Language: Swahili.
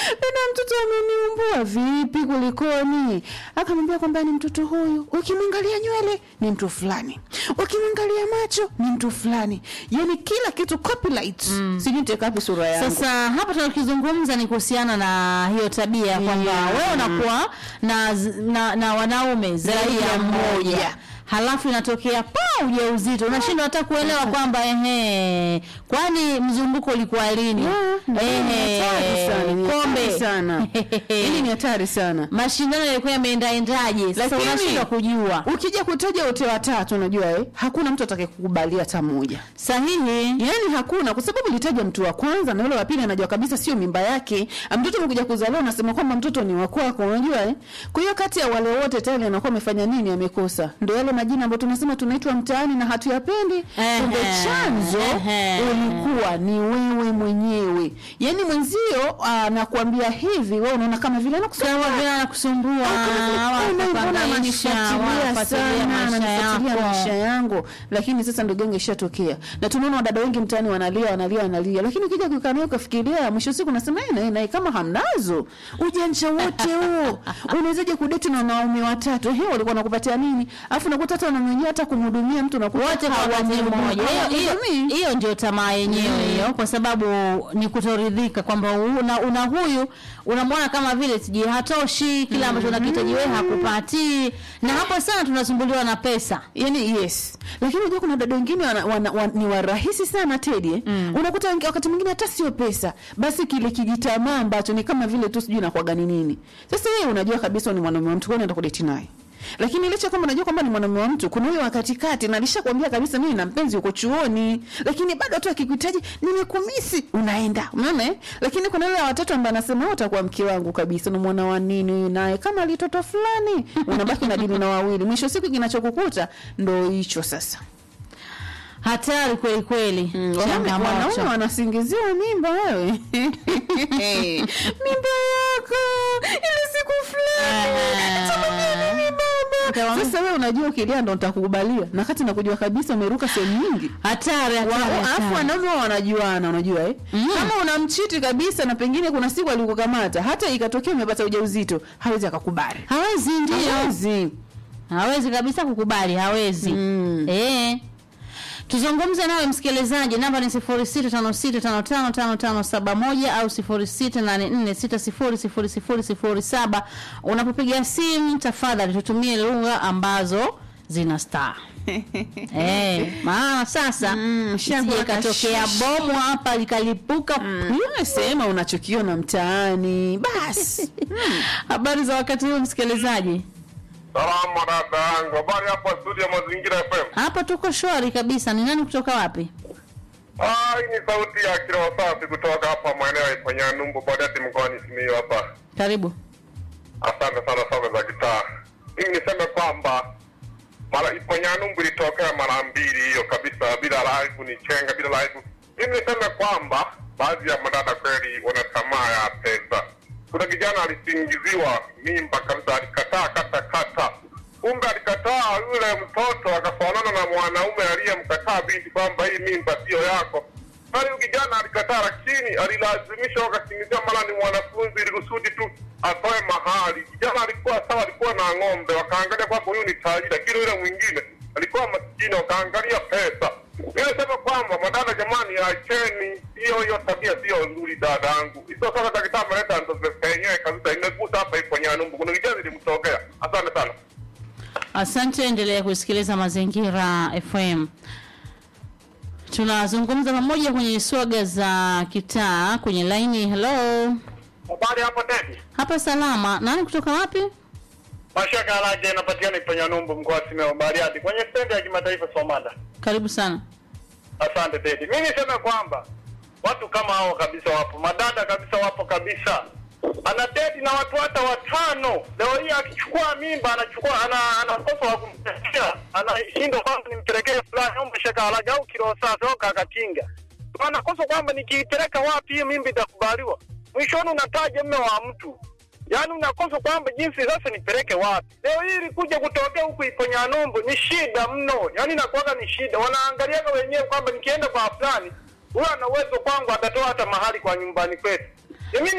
dada mtoto ameniumbua vipi kulikoni akamwambia kwamba ni mtoto huyu ukimwangalia nywele ni mtu fulani ukimwangalia macho ni mtu fulani yani kila kitu copyright mm. sijui nitekapi sura yangu Sasa hapa tunakizungumza ni kuhusiana na hiyo tabia kwamba Yeah. wewe unakuwa na, na, na wanaume zaidi ya ya mmoja mmoja. halafu inatokea pa ujauzito unashindwa hata kuelewa kwamba ehe, kwani mzunguko ulikuwa lini? Yeah, ndio, ni hatari sana, ni hatari kombe sana hili ni hatari sana mashindano yalikuwa yameendaendaje? Sasa Lakini- unashindwa kujua ukija kutaja wote watatu unajua eh, hakuna mtu atakayekukubalia hata mmoja sahihi. yaani hakuna kwa sababu ulitaja mtu wa kwanza na yule wa pili anajua kabisa sio mimba yake mtoto amekuja kuzaliwa unasema kwamba mtoto ni wa kwako unajua eh? kwa hiyo kati ya wale wote tayari anakuwa amefanya nini amekosa ndio yale majina ambayo tunasema tunaitwa mtaani na hatuyapendi Ehe, kumbe chanzo ehe. ulikuwa ni wewe mwenyewe yaani mwenzio anakuambia hivi wewe unaona kama vile anakusumbua Kama vile anakusumbua au mbona anakuhangaisha, ananifuatilia wanafuatilia sana maisha ananifuatilia maisha yako. yangu lakini sasa ndo genge ishatokea na tunaona wadada wengi mtaani wanalia wanalia wanalia lakini ukija kukaa naye ukafikiria mwisho wa siku unasema "Eh, naye naye kama hamnazo ujanja wote huo unawezaje kudeti na wanaume watatu ehe walikuwa nakupatia nini alafu nakuta hata wanaume wenyewe hata kumhudumia mtu nakuta wote kwa wakati hawamhudumii. mmoja. Hiyo- hiyo- Hawamhudumii. Hiyo ndio tamaa yenyewe hiyo, kwa sababu ni kutoridhika kwamba una, una huyu unamwona kama vile sijui hatoshi, kile ambacho unakihitaji wewe hakupati, na hapo sana tunasumbuliwa na pesa. yani yes lakini unajua kuna dada wengine wana, wana, wana, ni warahisi sana tedi eh? mm. unakuta wengi- wakati mwingine hata sio pesa basi kile kijitamaa ambacho ni kama vile tu sijui nakwaga ni nini sasa wewe unajua kabisa ni mwanaume wa mtu kwani unaenda kudeti naye lakini licha kwamba unajua kwamba ni mwanaume wa mtu kuna huyo wa katikati na alishakwambia kabisa mimi na mpenzi uko chuoni lakini bado tu akikuhitaji nimekumisi unaenda unaona eh? lakini kuna yule wa watatu ambaye anasema wewe utakuwa mke wangu kabisa unamwona wa nini huyu naye kama alitoto fulani unabaki na dini na wawili mwisho wa siku kinachokukuta ndo hicho sasa Hatari kweli kweli, Wanaume- wanaume changamoto. wanasingiziwa mimba wewe mimba yako ile siku fulani Ah. Atamwambia nini baba Utawaambia- sasa wewe unajua ukilia ndo nitakukubalia na kati nakujua kabisa umeruka sehemu nyingi Hatari, Wa- hatari, alafu hatari. wanaume wao wanajuana unajua eh? kama unamchiti kabisa na pengine kuna siku alikukamata hata ikatokea umepata ujauzito hawezi akakubali Hawezi, ndio hawezi hawezi kabisa kukubali, hawezi Mm. eh. Tuzungumze nawe msikilizaji, namba ni 0656555571 au 0684600007. Unapopiga simu, tafadhali tutumie lugha ambazo zina star eh, maana sasa Mm, isije shangwe ikatokea kashish. bomu hapa likalipuka. Wewe sema unachokiona mtaani basi Habari za wakati huu msikilizaji? Salama dada yangu, habari hapa studio ya Mazingira FM. Hapa tuko shwari kabisa. Ni nani kutoka wapi? Ah, hii ni sauti ya Kiroho Safi kutoka hapa maeneo ya Iponyanumbu Badati mkoani Simiyu hapa. Karibu. Asante sana sana za gitaa. Mimi niseme kwamba mara Iponyanumbu ilitokea mara mbili hiyo kabisa, bila live ni chenga, bila live. Mimi niseme kwamba baadhi ya madada kweli wana tamaa ya pesa. Kuna kijana alisingiziwa mimba kabisa, alikataa kata kata, kumbe alikataa yule mtoto akafanana na mwanaume aliyemkataa binti kwamba hii mimba siyo yako. Bali huyu kijana alikataa, lakini alilazimishwa, wakasingizia mara ni mwanafunzi, ili kusudi tu atoe mahali. Kijana alikuwa sawa, alikuwa na ng'ombe, wakaangalia kwamba huyu ni tajiri, lakini yule mwingine alikuwa maskini, wakaangalia pesa. Ile sema kwamba madada, jamani, acheni hiyo hiyo tabia, sio nzuri dadangu. Hizo sasa daktari ameleta ndo penyewe kabisa, imegusa hapa ipo Nyanumbu, kuna kijana ilimtokea. Asante sana. Asante, endelea kusikiliza Mazingira FM. Tunazungumza pamoja kwenye swaga za kitaa kwenye laini. Hello, Habari hapo Tedi. hapa salama. Nani kutoka wapi? Mashaka Alaje inapatikana Iponyanumbu mkoa wa Simiyu Bariadi kwenye stendi ya kimataifa Somanda. Karibu sana. Asante Tedi. Mimi niseme kwamba watu kama hao kabisa wapo, madada kabisa wapo kabisa. Ana date na watu hata watano. Leo hii akichukua mimba anachukua ana anakosa wa kumtetea. Anashindwa kwamba nimpelekee fulani au mashaka alaga au kilo safi au kakatinga. Anakosa kwamba nikiipeleka wapi hiyo mimba itakubaliwa. Mwishoni unataja mme wa mtu. Yaani unakosa kwamba jinsi sasa nipeleke wapi. Leo hii ilikuja kutokea huku Iponyanumbu ni shida mno. Yaani inakuwaga ni shida. Wanaangaliaga wenyewe kwamba nikienda kwa fulani, huyo ana uwezo kwangu atatoa hata mahali kwa nyumbani kwetu. Mimi